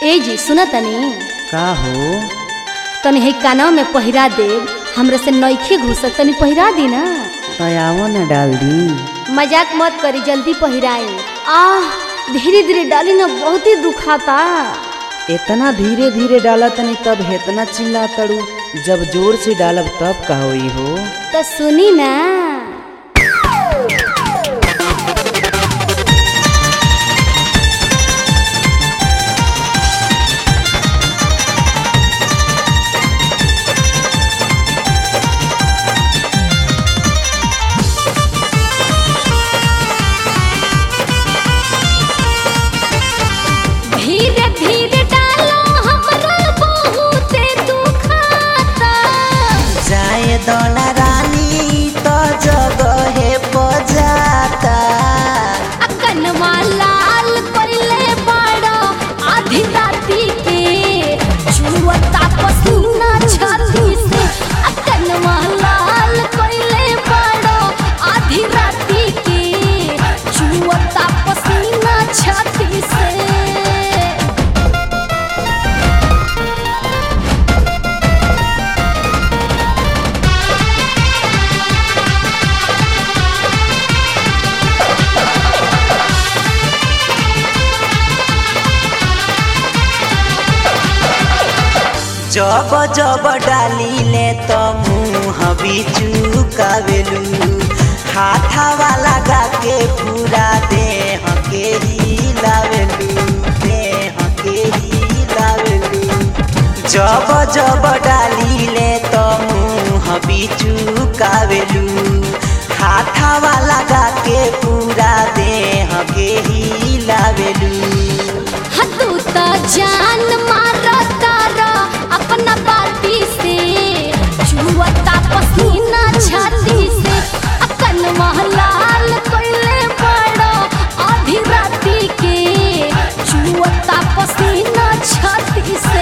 ए जी सुन तनी का हो तनी है कानवा में पहिरा देव हमरे से नईखे घुसत तनी पहिरा दी ना तयावो न डाल दी मजाक मत करी जल्दी पहिराए आह धीरे धीरे डाली ना बहुत ही दुखाता इतना धीरे धीरे डाला तनी तब हेतना चिल्ला तड़ू जब जोर से डालब तब का होई हो तो सुनी ना धीरे धीरे डालो हमरा बहुते दुखाता जाए दोना रानी तो जगहे बजाता कनवा लाल पड़ले बड़ा आधी राती के छुअता पसीना छाती से आ कनवा लाल पड़ले बड़ा आधी राती के छुअता पसीना छाती से जब जब डाली ले तो मुँह बिचुकावेलू हाथा वाला गा के पूरा देह के हिलावेलू देह के हिलावेलू जब जब डाली ले तो मुँह बिचुकावेलू हाथा वाला गा के पूरा देह के हिलावेलू हतू त जान मारा तारा अपना बाती से छुअता पसीना छाती से अकन महलाल कोइले बड़ो आधी राती के छुअता पसीना छाती से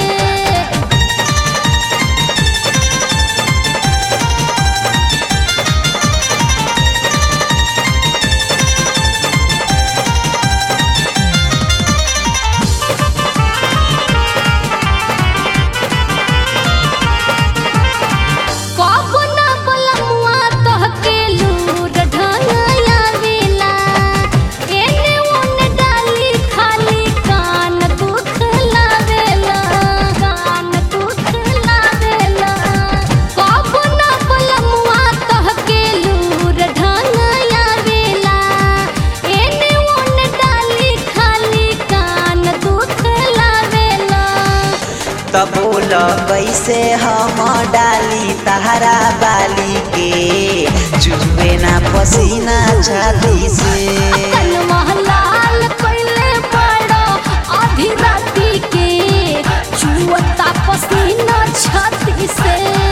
कब ना बलमुआ तहके लूर ढंगया वेला एने ओने डाली खाली कान दुख लावेला कान दुख लावेला कब ना बलमुआ तहके लूर ढंगया वेला एने ओने डाली खाली कान दुख लावेला तब बोल कैसे हम डाली तहरा बाली के चुबे ना पसीना छाती से अकल महलाल कोइले बड़ो आधी राती के छुअता पसीना छाती से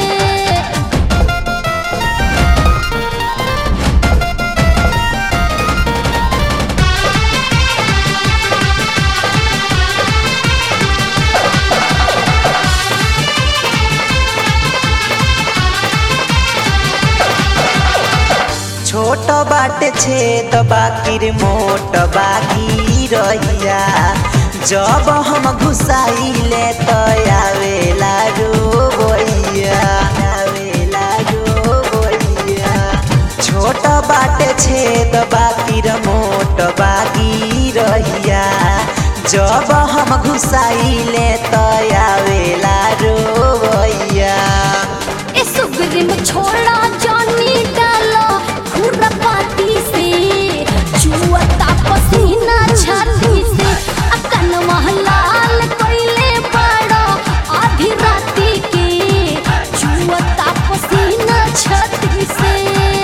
छोट बाटे छेद बाकिर मोट बाकी रहिया जब हम घुसाइले तो आवेला रोबैया आवेला रोबैया छोट बाटे छेद बाकिर मोट बाकी रहिया जब हम घुसाइले तो आवेला रोबैया ए सुगरिम छोड़ा जानी डालो खुरपाती से छुअता पसीना छाती से अकन महलाल कोइले बड़ो आधी राती के छुअता पसीना छाती से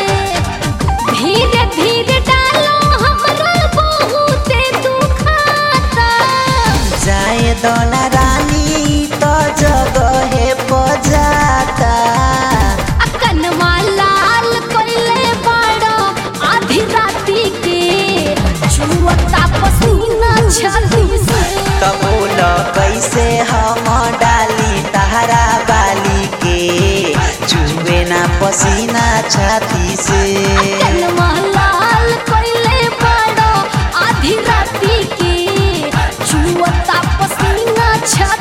धीरे धीरे डालो हमरा बहुते दुखाता जाए दोना रानी तो जगहे बजाता अकनवा लाल कोइले बड़ो आधी राती के छुअता पसीना छाती से तब बोल कैसे हम डाली तहरा बाली के चुबे ना पसीना छाती से अकनवा लाल कोइले बड़ो आधी राती के छुअता पसीना छत